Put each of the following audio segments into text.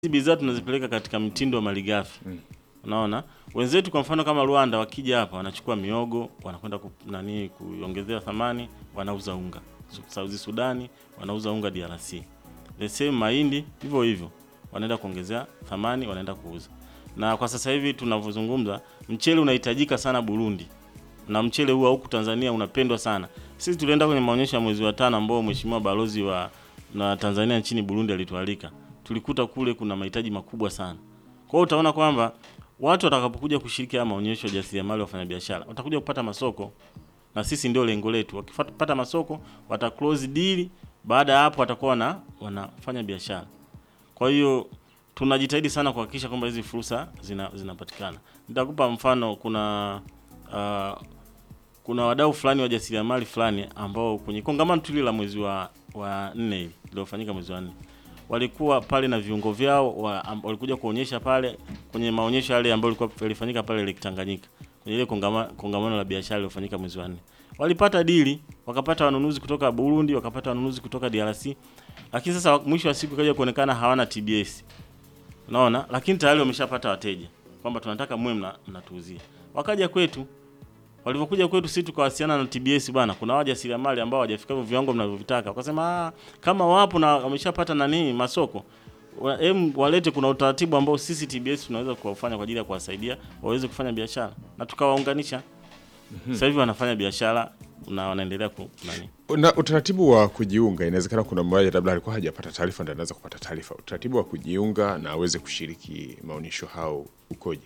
hizi bidhaa tunazipeleka katika mtindo wa malighafi mm. Unaona, wenzetu kwa mfano kama Rwanda wakija hapa wanachukua miogo wanakwenda ku, nani kuongezea thamani, wanauza unga. South Sudani wanauza unga DRC, the same mahindi hivyo hivyo, wanaenda kuongezea thamani, wanaenda kuuza. Na kwa sasa hivi tunavyozungumza, mchele unahitajika sana Burundi, na mchele huu huku Tanzania unapendwa sana. Sisi tulienda kwenye maonyesho ya mwezi wa tano ambao mheshimiwa balozi wa na Tanzania nchini Burundi alitualika, tulikuta kule kuna mahitaji makubwa sana. Kwa hiyo utaona kwamba watu watakapokuja kushiriki haya maonyesho ya jasiriamali, wafanyabiashara watakuja kupata masoko, na sisi ndio lengo letu. Wakipata masoko wata close deal, baada ya hapo watakuwa na wanafanya biashara. Kwa hiyo tunajitahidi sana kuhakikisha kwamba hizi fursa zina, zinapatikana. Nitakupa mfano, kuna uh, kuna wadau fulani wa jasiriamali fulani ambao kwenye kongamano tu la mwezi wa wa nne hili lilofanyika mwezi wa nne walikuwa pale na viungo vyao wa, am, walikuja kuonyesha pale kwenye maonyesho yale ambayo yalikuwa yalifanyika pale Lake Tanganyika kwenye ile kongamano, kongamano la biashara lilofanyika mwezi wa nne. Walipata dili, wakapata wanunuzi kutoka Burundi, wakapata wanunuzi kutoka DRC. Lakini sasa mwisho wa siku kaja kuonekana hawana TBS. Unaona? Lakini tayari wameshapata wateja kwamba tunataka mwe mna, mnatuuzia. Wakaja kwetu. Walivyokuja kwetu sisi tukawasiliana na TBS bwana, kuna wajasiriamali ambao hawajafika viwango mnavyovitaka. Wakasema ah, kama wapo na wameshapata nani masoko, em walete, kuna utaratibu ambao sisi TBS tunaweza kuwafanya kwa ajili ya kuwasaidia waweze kufanya biashara na tukawaunganisha. Mm-hmm. Sasa hivi wanafanya biashara na wanaendelea ku nani. Na utaratibu wa kujiunga, inawezekana kuna mmoja labda alikuwa hajapata taarifa, ndio anaweza kupata taarifa. Utaratibu wa kujiunga na aweze kushiriki maonyesho hao ukoje?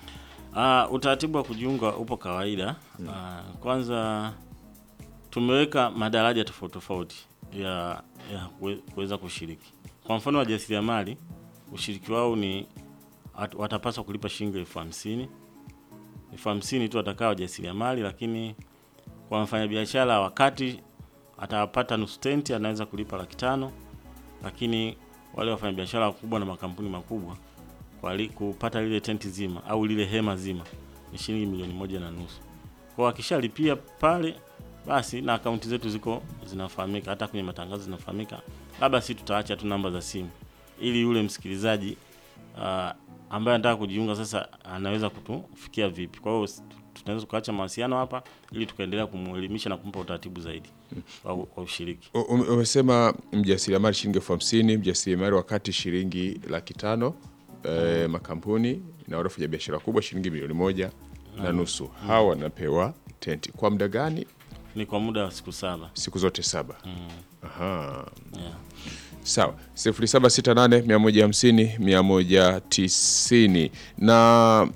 Uh, utaratibu wa kujiunga upo kawaida. Uh, kwanza tumeweka madaraja tofauti tofauti ya ya kuweza kushiriki. Kwa mfano wajasiriamali, ushiriki wao ni watapaswa kulipa shilingi elfu hamsini elfu hamsini tu watakaa wajasiriamali, lakini kwa mfanyabiashara wakati atapata nusu tenti anaweza kulipa laki tano, lakini wale wafanyabiashara wakubwa na makampuni makubwa kwa li, kupata lile tenti zima au lile hema zima ni shilingi milioni moja na nusu. Kwa akishalipia pale basi, na akaunti zetu ziko zinafahamika, hata kwenye matangazo zinafahamika, labda si tutaacha tu namba za simu ili yule msikilizaji uh, ambaye anataka kujiunga sasa anaweza kutufikia vipi. Kwa hiyo tunaweza tukaacha mawasiliano hapa ili tukaendelea kumuelimisha na kumpa utaratibu zaidi wa, wa ushiriki. Umesema mjasiriamali shilingi elfu hamsini mjasiriamali wakati shilingi laki tano E, makampuni na wale wafanya biashara kubwa shilingi milioni moja mm. na nusu. Hawa wanapewa tenti kwa muda gani? Ni kwa muda wa siku saba, siku zote saba. mm. Aha. yeah. Sawa, sifuri saba sita nane mia moja hamsini mia moja tisini na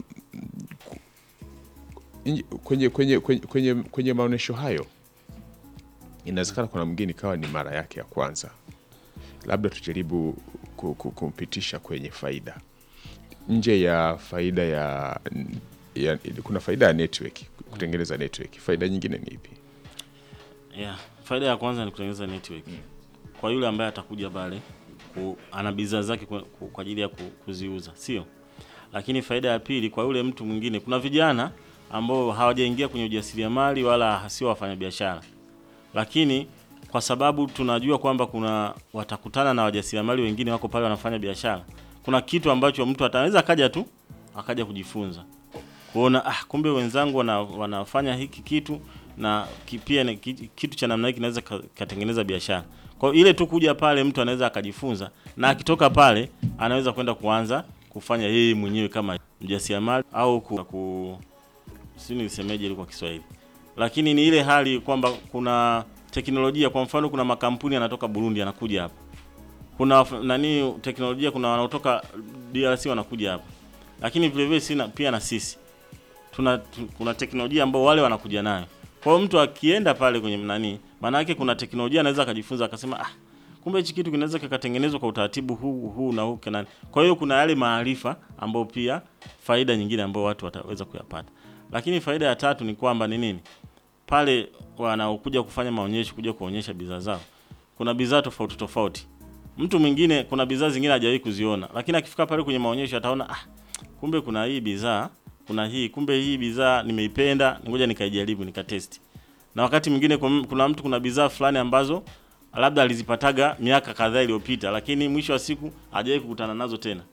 kwenye, kwenye, kwenye, kwenye, kwenye maonyesho hayo inawezekana kuna mgeni kawa ni mara yake ya kwanza, labda tujaribu kumpitisha kwenye faida nje ya faida ya, ya kuna faida ya network, kutengeneza network. Faida nyingine ni ipi? Yeah, faida ya kwanza ni kutengeneza network mm. Kwa yule ambaye atakuja pale ana bidhaa zake kwa ajili ya kuziuza, sio? Lakini faida ya pili kwa yule mtu mwingine, kuna vijana ambao hawajaingia kwenye ujasiriamali wala sio wafanyabiashara, lakini kwa sababu tunajua kwamba kuna watakutana na wajasiriamali wengine wako pale wanafanya biashara. Kuna kitu ambacho mtu ataweza akaja tu akaja kujifunza kuona, ah, kumbe wenzangu wana, wanafanya hiki kitu na pia kitu cha namna hii kinaweza katengeneza biashara. Kwa hiyo ile tu kuja pale mtu anaweza akajifunza, na akitoka pale anaweza kwenda kuanza kufanya yeye mwenyewe kama mjasiriamali au ku, ku si nisemeje ile kwa Kiswahili, lakini ni ile hali kwamba kuna teknolojia kwa mfano, kuna makampuni yanatoka Burundi yanakuja hapa, kuna nani teknolojia, kuna wanaotoka DRC wanakuja hapa, lakini vile vile sina pia na sisi tuna tu, kuna teknolojia ambao wale wanakuja nayo. Kwa hiyo mtu akienda pale kwenye nani, maana yake kuna teknolojia anaweza akajifunza akasema, ah, kumbe hichi kitu kinaweza kikatengenezwa kwa utaratibu huu huu na huu kanani. Kwa hiyo kuna yale maarifa ambao pia faida nyingine ambao watu wataweza kuyapata, lakini faida ya tatu ni kwamba ni nini pale wanaokuja kufanya maonyesho, kuja kuonyesha bidhaa zao, kuna bidhaa tofauti tofauti. Mtu mwingine kuna bidhaa zingine hajawahi kuziona, lakini akifika pale kwenye maonyesho ataona ah, kumbe kuna hii bidhaa, kuna hii, kumbe hii bidhaa nimeipenda, ngoja nikaijaribu, nikatesti. Na wakati mwingine kuna mtu kuna bidhaa fulani ambazo labda alizipataga miaka kadhaa iliyopita, lakini mwisho wa siku hajawahi kukutana nazo tena.